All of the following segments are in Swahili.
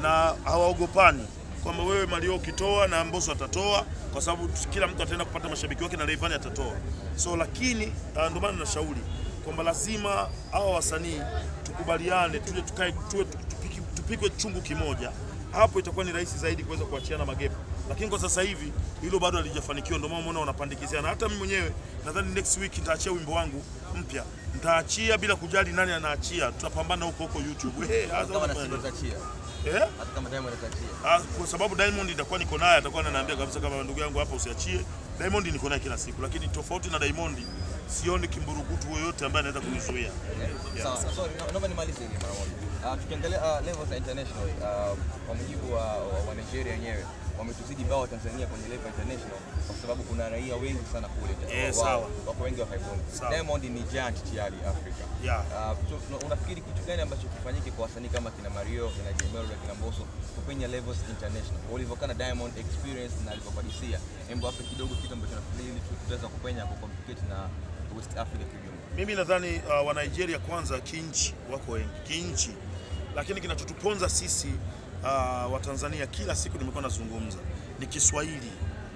na hawaogopani kwamba wewe Mario ukitoa na Mbosso atatoa, kwa sababu kila mtu ataenda kupata mashabiki wake na Rayvanny atatoa. So lakini uh, ndio maana nashauri kwamba lazima hawa wasanii tukubaliane, tuje tukae, tuwe tupiki- tupikwe chungu kimoja. Hapo itakuwa ni rahisi zaidi kuweza kuachiana magepo, lakini kwa sasa hivi hilo bado halijafanikiwa. Ndio maana umeona wanapandikiziana. Hata mimi mwenyewe nadhani next week nitaachia wimbo wangu mpya, nitaachia bila kujali nani anaachia, tutapambana huko huko YouTube. Hey, Hata kama na Simba atachia. eh? Hata kama Diamond atachia. Ah, kwa sababu Diamond itakuwa niko naye, atakuwa ananiambia kabisa kama ndugu yangu hapa usiachie. Diamond niko naye kila siku, lakini tofauti na Diamond sioni kimburukutu yoyote ambaye anaweza kunizuia. Sawa, sorry, na- naomba nimalize hili mara moja. Ah, tukiangalia ah, levels za international ah, kwa mujibu wa, wa, wa Nigeria wenyewe wametuzidi bao wa Tanzania kwenye level international kwa sababu kuna raia wengi sana kule. Eh, Wao- sawa. Wako wengi wa Kaibongo. Sawa. Diamond ni giant tayari Afrika. Yeah. Ah, tu- tu- unafikiri kitu gani ambacho kifanyike kwa wasanii kama kina Mario, kina Jemelo, kina Mbosso kupenya levels international? Ulivyokuwa na Diamond experience na alivyopadisia, hebu hapo kidogo kitu ambacho nafikiri ili tu- tutaweza kupenya ku compete na West Africa kiujumla. Mimi nadhani uh, wa Nigeria kwanza kinchi wako wengi kinchi, lakini kinachotuponza sisi uh, wa Tanzania kila siku nimekuwa nazungumza ni Kiswahili.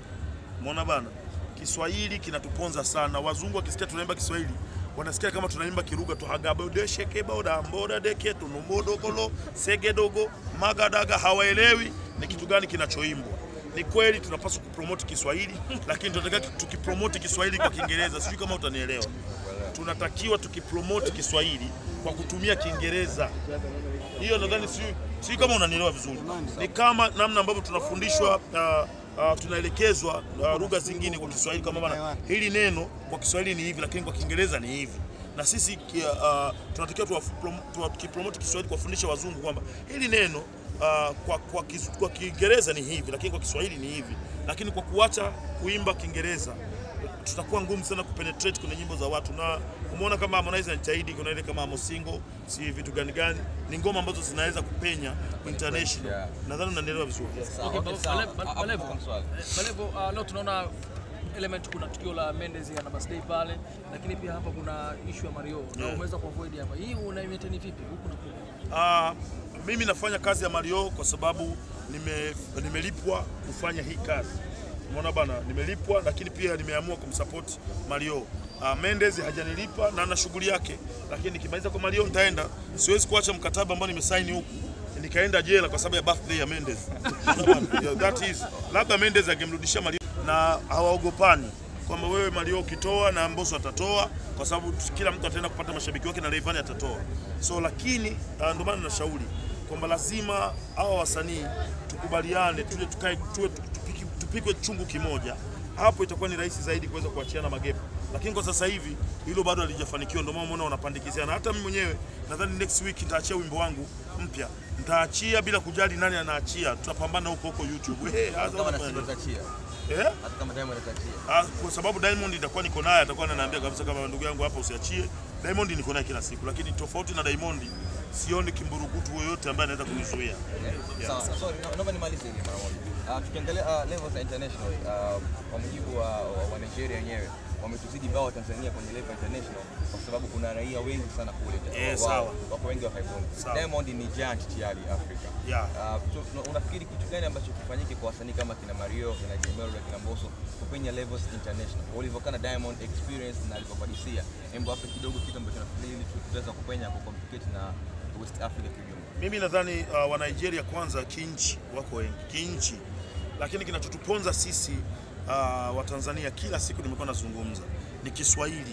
Umeona bana, Kiswahili kinatuponza sana. Wazungu wakisikia tunaimba Kiswahili wanasikia kama tunaimba Kiruga tu hagabodeshekeboda deke tunumbodokolo segedogo magadaga, hawaelewi ni kitu gani kinachoimbwa. Ni kweli tunapaswa kupromote Kiswahili, lakini tunataka tukipromote Kiswahili kwa Kiingereza. Sijui kama utanielewa. Tunatakiwa tukipromote Kiswahili kwa kutumia Kiingereza. Hiyo nadhani sijui sijui kama unanielewa vizuri. Ni kama namna ambavyo tunafundishwa uh, uh, tunaelekezwa uh, lugha zingine kwa Kiswahili kama bana, hili neno kwa Kiswahili ni hivi, lakini kwa Kiingereza ni hivi. Na sisi ki- uh, tunatakiwa tuwaprom- tuwakipromote Kiswahili kuwafundisha wazungu kwamba hili neno uh, kwa, kwa, kis- kwa Kiingereza ni hivi, lakini kwa Kiswahili ni hivi. Lakini kwa kuacha kuimba Kiingereza tutakuwa ngumu sana kupenetrate kwenye nyimbo za watu, na umeona kama Harmonize anajitahidi, kuna ile kama Amosingo, si vitu gani gani, ni ngoma ambazo zinaweza kupenya international. Yeah. Nadhani unanielewa vizuri. Sawa, Okay, okay, Bale- sawa. Bale- Hapo Balevo. kuna swali. Balevo, uh, leo tunaona element, kuna tukio la Mendes ana birthday pale, lakini pia hapa kuna issue ya Mario na Yeah. umeweza kuavoid hapa. Hii una maintain vipi huku na kule? Ah, mimi nafanya kazi ya Mario kwa sababu nime, nimelipwa kufanya hii kazi. Umeona bana, nimelipwa lakini pia nimeamua kumsupport Mario. Ah, Mendes hajanilipa na ana shughuli yake, lakini nikimaliza kwa Mario nitaenda. Siwezi kuacha mkataba ambao nimesaini huku nikaenda jela kwa sababu ya birthday ya Mendes. Unaona bana? Yeah, that is labda Mendes angemrudishia Mario na hawaogopani kwamba wewe Mario ukitoa na Mbosso atatoa, kwa sababu kila mtu ataenda kupata mashabiki wake na Rayvanny atatoa. So lakini uh, ndio maana nashauri kwamba lazima hawa wasanii tukubaliane, tuje tukae, tuwe tupiki- tupikwe chungu kimoja. Hapo itakuwa ni rahisi zaidi kuweza kuachiana magepo, lakini kwa sasa hivi hilo bado halijafanikiwa. Ndio maana umeona wanapandikiziana. Hata mimi mwenyewe nadhani next week nitaachia wimbo wangu mpya, nitaachia bila kujali nani anaachia, tutapambana huko huko YouTube. Hey, Hata kama na Simba atachia. eh? Hata kama Diamond atachia. Ah, kwa sababu Diamond itakuwa niko naye, atakuwa ananiambia kabisa kama ndugu yangu hapa usiachie. Diamond niko naye kila siku, lakini tofauti na Diamond sioni kimburukutu yoyote ambaye anaweza kunizuia. Sawa, sorry, na- naomba nimalize hili mara moja. Ah, tukiangalia ah, levels za international ah, kwa mujibu wa, wa, wa Nigeria wenyewe wametuzidi bao wa Tanzania kwenye level international kwa sababu kuna raia wengi sana kule. Eh, Wao- sawa. Wako wengi wa Kaibongo. Sawa. Diamond ni giant tayari Afrika. Yeah. Ah, tu- tu- unafikiri kitu gani ambacho kifanyike kwa wasanii kama kina Mario, kina Jemelo, kina Mbosso kupenya levels international? Ulivyokuwa na Diamond experience na alivyopadisia, hebu hapo kidogo kitu ambacho nafikiri ili tu- tutaweza kupenya ku compete na West Africa kiujumla. Mimi nadhani uh, wa Nigeria kwanza kinchi wako wengi kinchi, lakini kinachotuponza sisi uh, wa Tanzania kila siku nimekuwa nazungumza ni Kiswahili.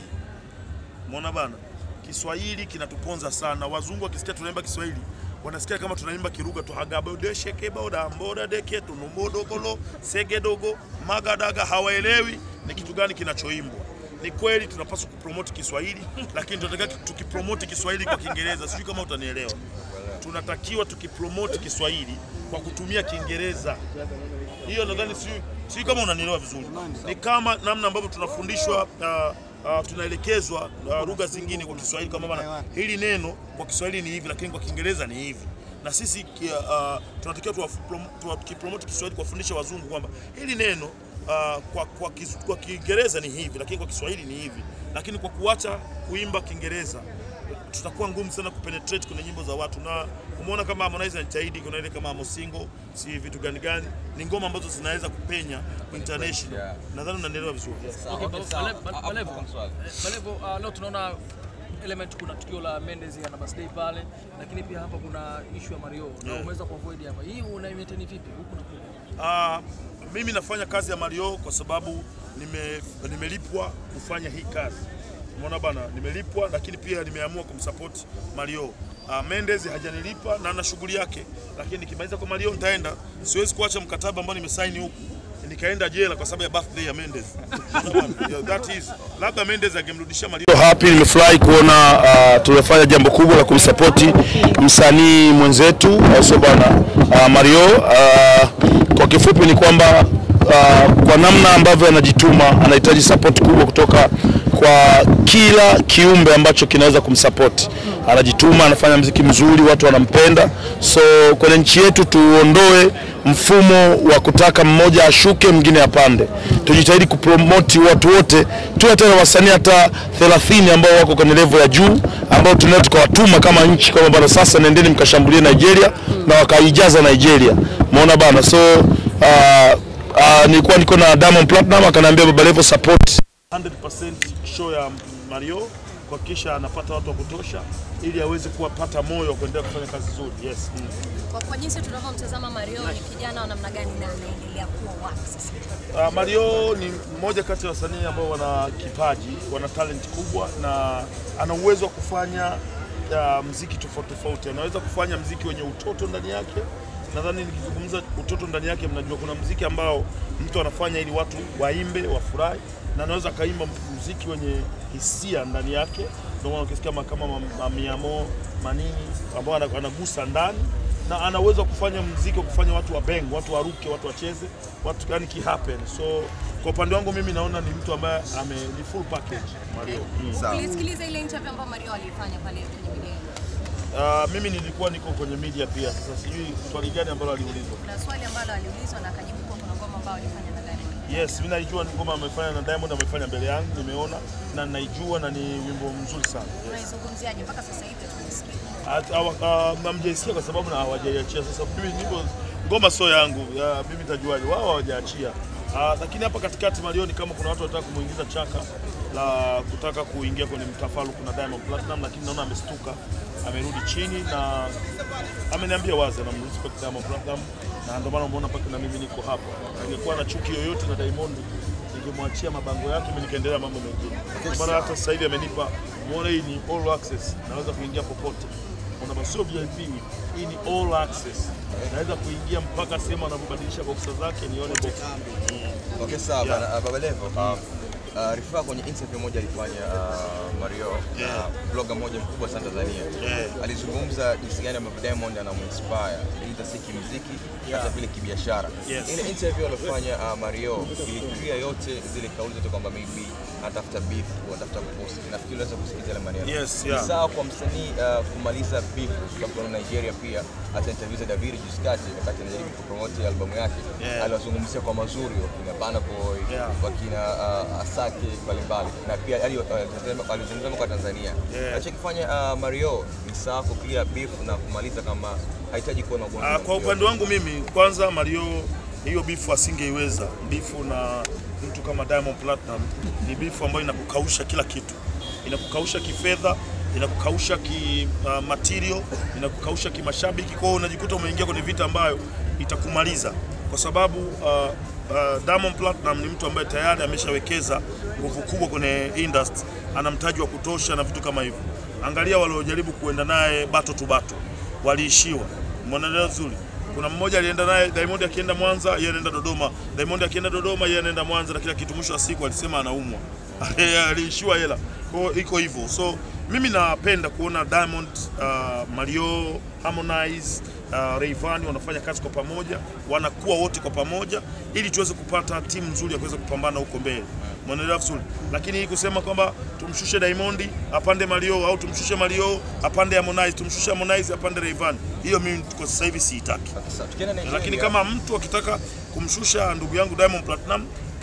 Umeona bana, Kiswahili kinatuponza sana. Wazungu wakisikia tunaimba Kiswahili wanasikia kama tunaimba Kiruga tu hagabodeshekeboda mboda deke tunumbodokolo segedogo magadaga, hawaelewi ni kitu gani kinachoimbwa. Ni kweli tunapaswa kupromote Kiswahili, lakini tunataka tukipromote Kiswahili kwa Kiingereza. Sijui kama utanielewa. Tunatakiwa tukipromote Kiswahili kwa kutumia Kiingereza. Hiyo nadhani sijui sijui kama unanielewa vizuri. Ni kama namna ambavyo tunafundishwa uh, uh, tunaelekezwa uh, lugha zingine kwa Kiswahili kama bana, hili neno kwa Kiswahili ni hivi, lakini kwa Kiingereza ni hivi. Na sisi ki- uh, tunatakiwa tuwaprom- tuwakipromote Kiswahili kuwafundisha wazungu kwamba hili neno uh, kwa, kwa, kis- kwa Kiingereza ni hivi, lakini kwa Kiswahili ni hivi. Lakini kwa kuacha kuimba Kiingereza tutakuwa ngumu sana kupenetrate kwenye nyimbo za watu, na umeona kama Harmonize anajitahidi, kuna ile kama Amosingo, si vitu gani gani, ni ngoma ambazo zinaweza kupenya international. Yeah. Nadhani unanielewa vizuri. Sawa, Okay, okay, Bale- sawa. Bale- Hapo Balevo. kuna swali. Balevo, uh, leo tunaona element, kuna tukio la Mendes ana birthday pale, lakini pia hapa kuna issue ya Mario na Yeah. umeweza kuavoid hapa. Hii una maintain vipi huku na kule? Ah, mimi nafanya kazi ya Mario kwa sababu nime, nimelipwa kufanya hii kazi. Umeona bana, nimelipwa lakini pia nimeamua kumsupport Mario. Ah, Mendes hajanilipa na ana shughuli yake, lakini nikimaliza kwa Mario nitaenda. Siwezi kuacha mkataba ambao nimesaini huku nikaenda jela kwa sababu ya birthday ya Mendes. Unaona bana? Yeah, that is labda Mendes angemrudishia Mario. happy nimefurahi kuona uh, tumefanya jambo kubwa la kumsapoti msanii mwenzetu au sio bwana uh, Mario uh, kwa kifupi ni kwamba uh, kwa namna ambavyo anajituma anahitaji support kubwa kutoka kwa kila kiumbe ambacho kinaweza kumsupport. Anajituma, anafanya mziki mzuri, watu wanampenda. So kwenye nchi yetu tuondoe mfumo wa kutaka mmoja ashuke mwingine apande. Tujitahidi kupromoti watu wote, tuwe hata na wasanii hata 30 ambao wako kwenye level ya juu ambao tunaweza tukawatuma kama nchi kwamba bana, sasa nendeni mkashambulie Nigeria na wakaijaza Nigeria. Umeona bana, so uh, uh, nilikuwa niko na Diamond Platinum akaniambia Baba Levo support 100% show ya Mario kuhakikisha anapata watu wa kutosha ili aweze kuwapata moyo wa kuendelea kufanya kazi nzuri. Yes. Mm. Kwa, kwa jinsi tunavyomtazama Mario ni kijana wa namna gani na anaendelea kuwa wapi sasa? Uh, Mario ni mmoja kati ya wasanii ambao wana kipaji, wana talent kubwa na ana uwezo wa kufanya uh, mziki tofauti tofauti. Anaweza kufanya mziki wenye utoto ndani yake. Nadhani nikizungumza utoto ndani yake, mnajua kuna mziki ambao mtu anafanya ili watu waimbe, wafurahi, na anaweza akaimba mziki wenye hisia ndani yake. Ndio maana ukisikia ma- kama ma- mamiamo manini ambao ana- anagusa ndani na ana uwezo wa kufanya mziki wa kufanya watu wa bang, watu waruke, watu wacheze, watu yani ki happen. So kwa upande wangu mimi naona ni mtu ambaye ame ni full package Mario. Mm. Sawa. Ulisikiliza ile interview ambayo Mario alifanya pale kwenye video. Uh, mimi nilikuwa niko kwenye media pia. Sasa sijui swali gani ambalo aliulizwa. Kuna swali ambalo aliulizwa na akajibu kuwa kuna ngoma ambayo alifanya na Diamond. Yes, mimi naijua ni ngoma amefanya na Diamond amefanya mbele yangu, nimeona na naijua na ni wimbo mzuri sana. Yes. Unaizungumziaje mpaka sasa hivi tumesikia? At- hawa- ah, Hamjaisikia kwa sababu na hawajaiachia. Sasa mimi niko ngoma sio yangu, ya, mimi tajuaje? Wao hawajaachia. Ah, lakini hapa katikati Marioni, kama kuna watu wanataka kumuingiza chaka la kutaka kuingia kwenye mtafaruku na Diamond Platinum, lakini naona amestuka, amerudi chini na ameniambia wazi na respect Diamond Platinum, na ndio maana umeona mpaka na mimi niko hapa. Angekuwa na chuki yoyote na Diamond ningemwachia mabango yake, mimi nikaendelea mambo mengine. Kwa maana hata sasa hivi amenipa, muone hii ni all access, naweza kuingia popote. Kuna sio VIP, hii ni all access, naweza kuingia mpaka sehemu anapobadilisha boxer zake nione boxer. Okay, sawa Yeah. bana, uh, Baba Levo. Uh, uh, rifaa kwenye interview moja alifanya uh, Mario Yeah. uh, blogger moja mkubwa sana Tanzania Yeah. alizungumza jinsi gani ambavyo Diamond anamuinspire ili si kimuziki hata vile kibiashara. Yes. Ile interview aliyofanya uh, Mario iliclear yote zile kauli zote kwamba maybe anatafuta beef, anatafuta kupost. Nafikiri unaweza kusikiza ile maneno. Yes, Ni yeah. sawa kwa msanii uh, kumaliza beef kwa sababu Nigeria pia hata interview za David juzi kati wakati anajaribu kupromote albamu yake Yeah. aliwazungumzia kwa mazuri wakina Burna Boy Yeah. wakina uh, Asake mbalimbali na pia ali- uh, alizungumza kwa Tanzania Yeah. anachokifanya uh, Mario ni sawa ku clear beef na kumaliza kama hahitaji kuwa na ugomvi Ah, na kwa mtu upande yoyote. wangu mimi kwanza Mario hiyo bifu asingeiweza. Bifu na mtu kama Diamond Platinum ni bifu ambayo inakukausha kila kitu, inakukausha kifedha, inakukausha ki uh, material, inakukausha kimashabiki. Kwa hiyo unajikuta umeingia kwenye vita ambayo itakumaliza kwa sababu uh, uh, Diamond Platinum ni mtu ambaye tayari ameshawekeza nguvu kubwa kwenye industry, ana mtaji wa kutosha na vitu kama hivyo. Angalia waliojaribu kuenda naye bato tu bato waliishiwa. Umeona vizuri. Kuna mmoja alienda naye Diamond akienda Mwanza, yeye anaenda Dodoma. Diamond akienda Dodoma, yeye anaenda Mwanza na kila kitu. Mwisho wa siku alisema anaumwa, aliishiwa hela. Kwa hiyo iko hivyo. So mimi napenda kuona Diamond, uh, Mario, Harmonize Uh, Rayvanny wanafanya kazi kwa pamoja, wanakuwa wote kwa pamoja ili tuweze kupata timu nzuri ya kuweza kupambana huko mbele. Mnaelewa vizuri. Lakini hii kusema kwamba tumshushe Diamond apande Mario au tumshushe Mario apande Harmonize, tumshushe Harmonize apande Rayvanny, hiyo mimi kwa sasa hivi siitaki. Sasa, tukienda Nigeria, Lakini kama mtu akitaka kumshusha ndugu yangu Diamond Platinum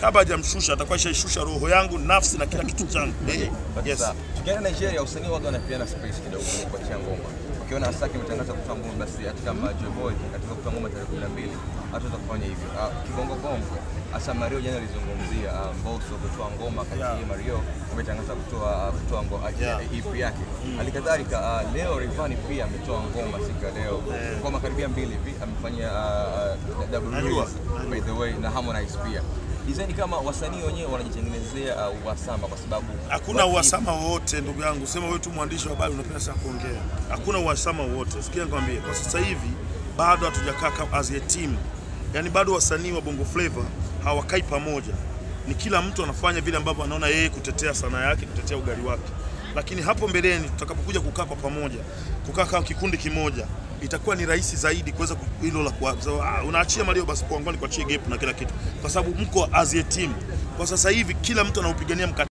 kabla hajamshusha atakuwa ishaishusha roho yangu, nafsi na kila kitu changu. Eh, yes. Sasa tukienda Nigeria, wasanii waga wanapeana space kidogo kwenye kuachia ngoma. Ukiona Asake ametangaza kutoa ngoma, basi hata kama Joy Boy katika kutoa ngoma tarehe 12 hataweza kufanya hivyo. Ah, Kibongo Bongo hasa Mario jana alizungumzia ah, Mbosso kutoa ngoma kati Yeah. ya Mario ametangaza kutoa ah, kutoa ngoma Yeah. EP yake. Halikadhalika ah, leo Rayvanny pia ametoa ngoma siku ya leo. Ngoma karibia mbili hivi amefanyia ah, ah, double Najua, release by the way na Harmonize pia. Design kama wasanii wenyewe wanajitengenezea uh, uhasama kwa sababu Hakuna waki- uhasama wowote ndugu yangu, sema wewe tu mwandishi wa habari unapenda sana kuongea. Hakuna uhasama wowote. Sikia nikwambie, kwa sasa hivi bado hatujakaa kama as a team, yaani bado wasanii wa Bongo Flava hawakai pamoja, ni kila mtu anafanya vile ambavyo anaona yeye kutetea sanaa yake, kutetea ugari wake. Lakini hapo mbeleni tutakapokuja kukaa kwa pamoja, kukaa kama kikundi kimoja, itakuwa ni rahisi zaidi kuweza ku- hilo la kuwa, so, ah, unaachia Mario basi kwa ngoni kuachie gap na kila kitu, kwa sababu mko as a team. Kwa sasa hivi kila mtu anaupigania mkataba